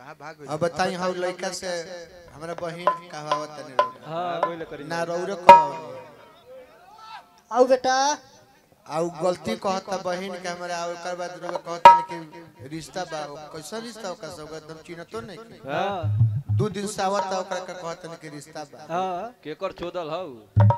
अब बताई हम लड़का से हमरा बहिन कहवावत तनी रौरा। हाँ कोई करी ना रौरे कहवावत आओ बेटा आउ गलती कहता बहिन के हमरा और ओकर बाद रौरा कहता कि रिश्ता बा कैसा रिश्ता ओकर सब एकदम चिन्हतो नहीं कि। हाँ दू दिन से आवत ओकरा के कहता कि रिश्ता बा हाँ केकर चोदल हौ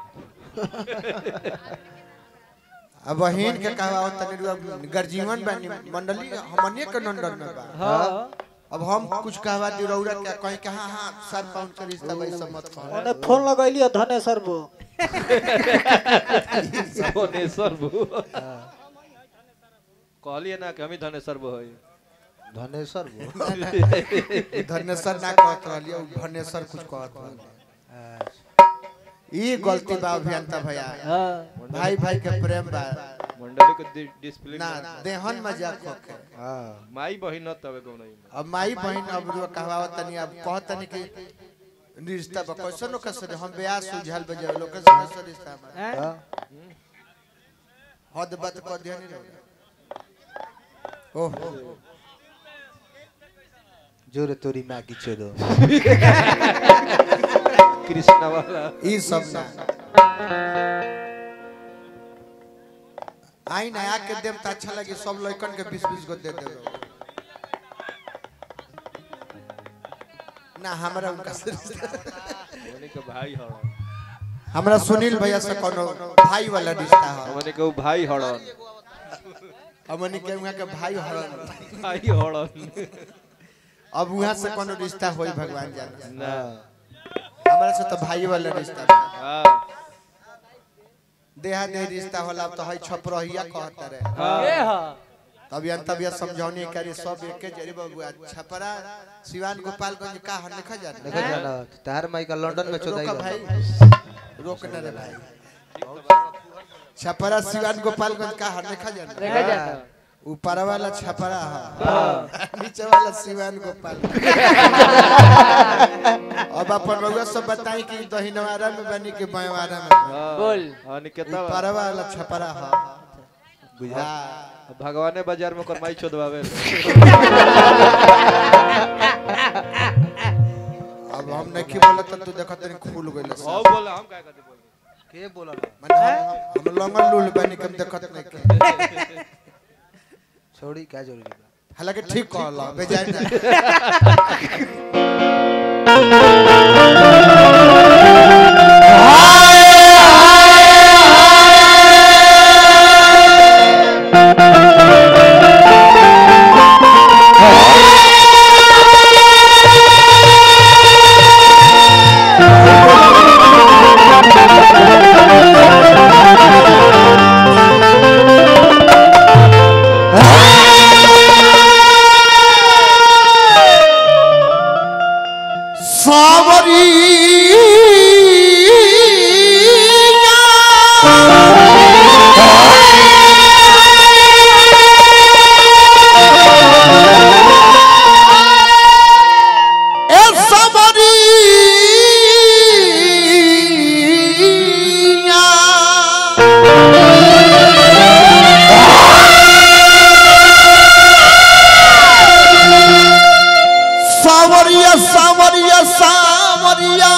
अब बहिन के कहवावत तनी रौरा गर्जीवन बानी मंडली हमनिए के नंदन में बा हाँ अब हम कुछ कहवा दी रौरा के कहीं के हाँ हाँ सर पाउंड के रिश्ता बा ई सब मत कह ओने फोन लगैली है धनेश्वर बो धनेश्वर बो कहलिए ना कि हम ही धनेश्वर बो हई धनेश्वर वो धनेश्वर ना कहत रहलिए उ धनेश्वर कुछ कहत रहलिए ई गलती बा अभियंता भैया हाँ भाई भाई के प्रेम बा मंडली के डि- डिसिप्लिन ना देहन मजाक होके हाँ माई बहिन न तबे गौ नहीं अब माई बहन अब जो कहवावत तनी अब कहत तनी कि रिश्ता बा कैसन लोग से हम ब्याह सुझाल बजे लोग के कैसे रिश्ता बा हाँ हद बात कह दिया नहीं रहो ओह जोरे तोरी माँ की चोदो कृष्णा वाला ई सब ना आई ना आके देम त अच्छा लगी सब लड़कन के 20 20 गो दे दे ना हमरा उनका से रिश्ता- हमने के भाई हड़ हमरा सुनील भैया से कोनो भाई वाला रिश्ता है हमने के उ भाई हड़न हमनी के उहाँ के भाई हरन भाई हड़न अब उहाँ से कोनो रिश्ता होई भगवान जाने ना हमरा से तो भाई वाला रिश्ता बा हाँ देहा दे रिश्ता होला अब तो हई छपरहिया कहत रहे हाँ तभी अंत तभी समझौनी करी सब एके जरी बबुआ छपरा सिवान गोपालगंज का हर लिखा जाने देखो जाना तार माई का लंदन में चोदाई रोका बा। भाई रोक न रे भाई छपरा सिवान गोपालगंज का हर लिखा जाने हाँ। ऊपर वाला छपरा है नीचे वाला सिवान गोपाल अब अपन रउआ सब बताई कि दहिनवारा में बनी कि बायवारा में बोल हाँ निकेता ऊपर वाला छपरा है बुझा भगवाने बाजार में करमाई चोदवावे अब हम नहीं बोलत तू देखत तनी खुल गइल ओ बोला हम काय करते बोल के बोला माने हम हम लंगल लूल बनी कम देखत नहीं के छोड़ी क्या जरूरी बा हालांकि ठीक कहला बेजाय ना सावरिया सावरिया सावरिया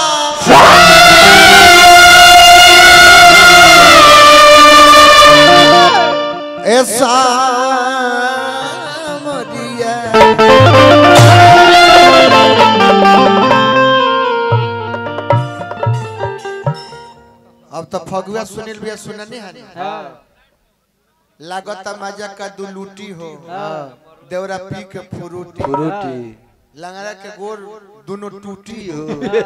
ए सावरिया अब तो फगुआ सुनील भैया सुननी है लागत मजा का दुलूटी हो देवरा पी के फुरूटी फ्रूटी लंगड़ा के गोर दोनों टूटी हो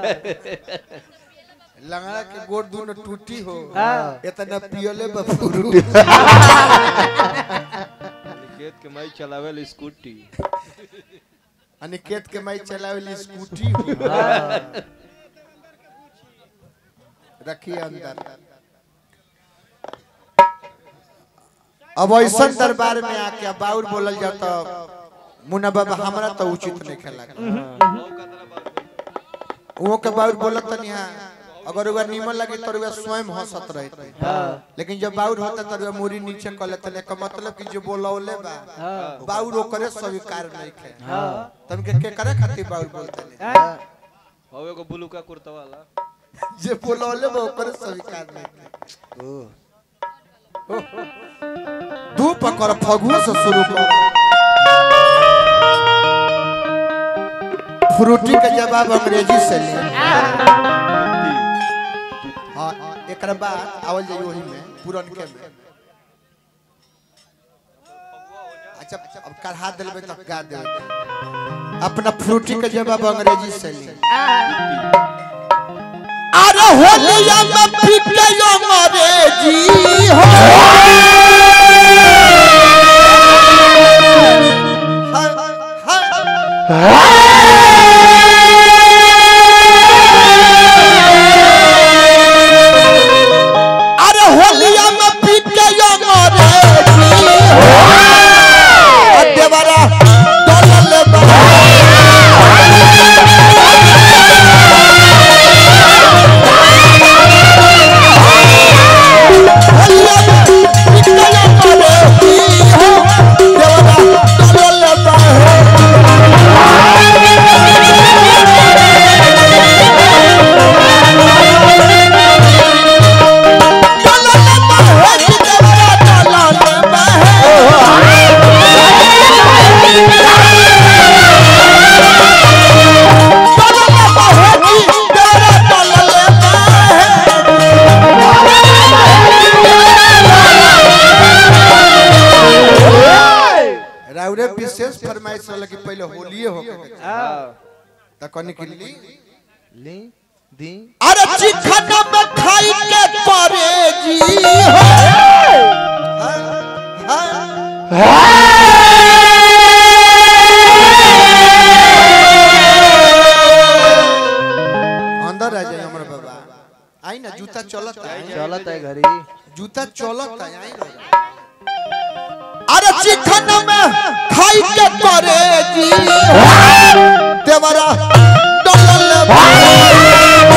लंगड़ा के गोर दोनों टूटी हो इतना पियले बफुरू खेत के माई चलावे स्कूटी अनिकेत के माई चलावेली स्कूटी हो रखिए अंदर अब ऐसा दरबार में आके अब बाउर बोलल जाता तो मुन्ना बाबा हमरा तो उचित नहीं खेला वो के बाउर बोलत तनी हां अगर उगा नीमन लगे तो उगा स्वयं हंसत रहते लेकिन जब बाउर होता तो उगा मुरी नीचे कर लेते का मतलब कि जो बोलौले बा बाउर ओकरे स्वीकार नहीं खे तन के के करे खातिर बाउर बोलते ने हवे एगो ब्लू का कुर्ता वाला जे बोलौले बा ओकरे स्वीकार नहीं खे ओ दू पकड़ फगुआ से शुरू कर फ्रूटी के जवाब अंग्रेजी से ले हाँ एक बाद आवल जाई वही में पुरन के में अच्छा अब कढ़ा देलबे तब गा देबे अपना फ्रूटी के जवाब अंग्रेजी से ले अरे होलिया में पीके अंग्रेजी हो अरे होलिया में पीके अंग्रेजी हो देवरा डोलल बा होलिया में पीके अंग्रेजी हो देवरा डोलल बा डोलल बा हो देवरा डोलल बा राउरे विशेष फरमाइश रहल कि पहले होलिए हो त कनी के ली ली दी अरे चिखना में खाई के करे जी हो अंदर आ जाए हमर बाबा आई ना जूता चलत आई चलत है घरी जूता चलत आई आई अरे चिकन में खाई के करे जी देवरा डलल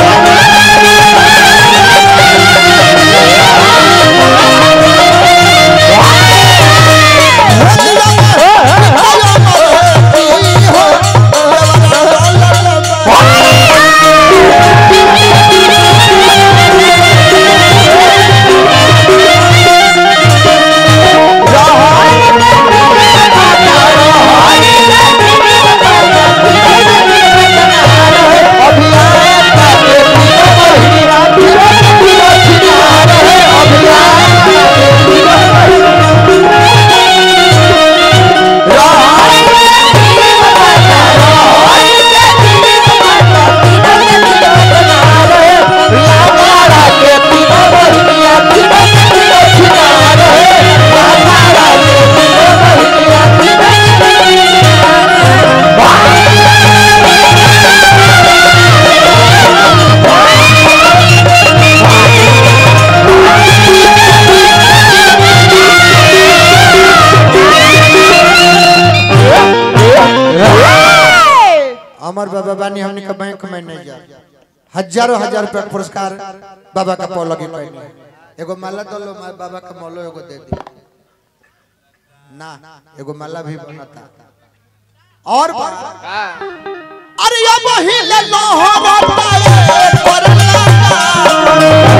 अमर बाबा बानी हमने का बैंक में नहीं जा हजारों हजार रुपया के पुरस्कार बाबा का पौ लगी पहले एगो माला दलो मा- बाबा का मौलो एगो दे दी ना एगो माला भी बनता और बा अरे ये महीने लहरता है परला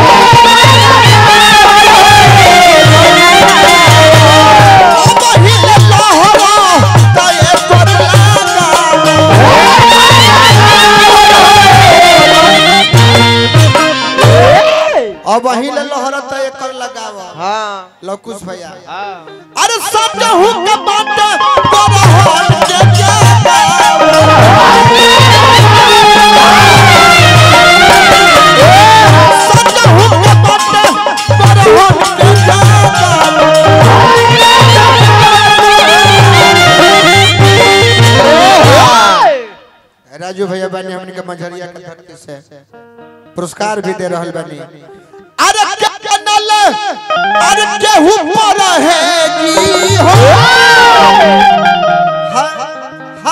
महीने लहरता है परला अब वही ले लहरत एकर लगाव हाँ लकुश भैया हाँ अरे सब हूँ के बात तोरा हाल के जावा सच हूँ के बात तोरा हाल के जावा राजू भैया बानी हमने के मझरिया के धरती से पुरस्कार भी दे रहल बानी अरे क्या कनल अरे केहू पर है जी हो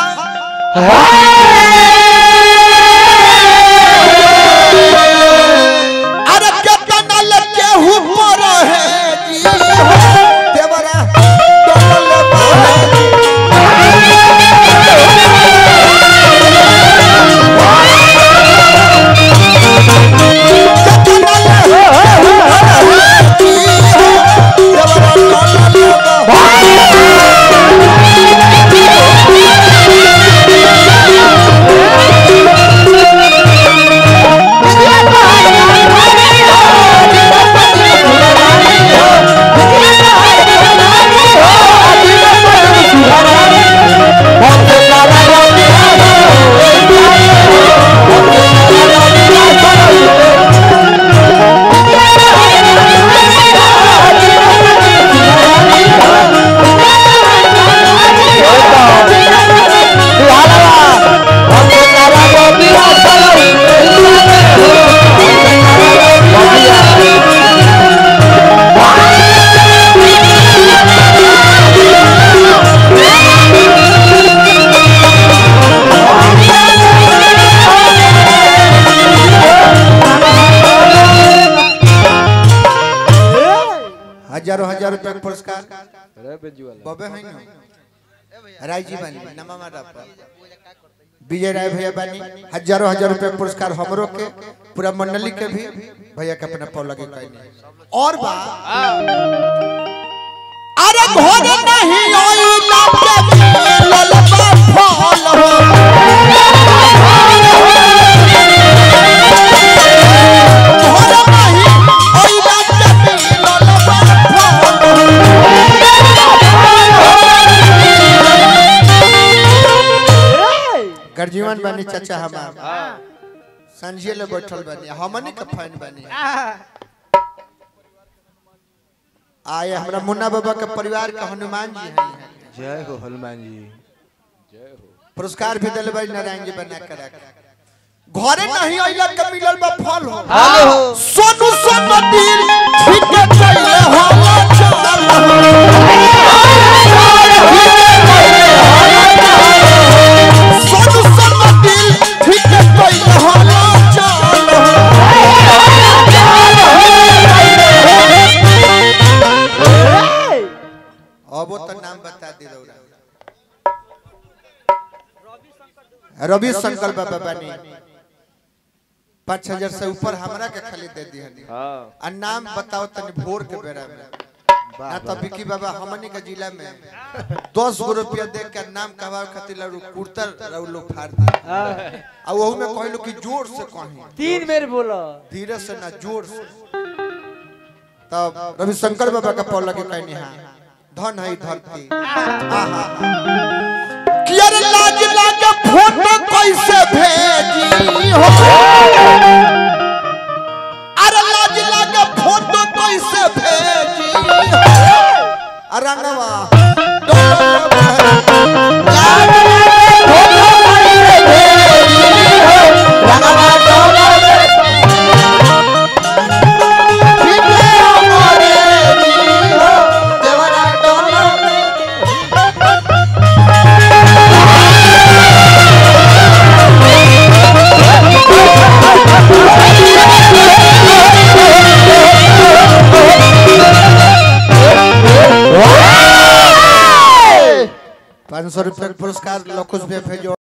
हा हा रज्जू वाला बबे है ना राय जी बानी नमा मारा पर विजय राय भैया बानी हजारों हजार रुपए के पुरस्कार हमरो के पूरा मंडली के भी भैया के अपना पौ लगे कहने और बा अरे घोड़े नहीं ओई लगे ललबा फल हो घोड़े नहीं ओई लगे ललबा फल हो गर्जीवन बानी चाचा हमार संजिए ले बैठल बानी हमनी के फैन बानी आए हमरा मुन्ना बाबा के परिवार के हनुमान जी हैं जय हो हनुमान जी पुरस्कार भी दिले बाई नारायण जी बना के रख घरे नहीं आइला के मिलल बा फल हो हेलो सोनू सोनू दिल ठीक कइले होला चाल सोनू सोनू दिल ठीक कइले होला चाल अब वो तो नाम बता दी रौरा रवि शंकर बाबा बानी पाँच हजार से ऊपर हमरा के खाली दे दी हनी हाँ आ नाम बताओ तनी भोर के बेरा में ना तो बिकी बाबा हमनी के जिला में दस गो रुपया दे के नाम कहवा खातिर लड़ू कुर्तर रउ लोग फाड़ दी आ वहू में कहलो कि जोर से कहीं तीन बेर बोलो धीरे से ना जोर से तब रविशंकर बाबा का पौ लगे कहनी हाँ धन है धरती आहा कि अरे लाज लागे फोटो कैसे भेजी हो अरे लाज लागे फोटो कैसे भेजी हो अरंगवा लाज लागे फोटो कैसे भेजी हो रंगवा डोला पीछे हमारे जी हो देवरा डोला पाँच सौ रुपये का पुरस्कार लोग कुछ भी भेजो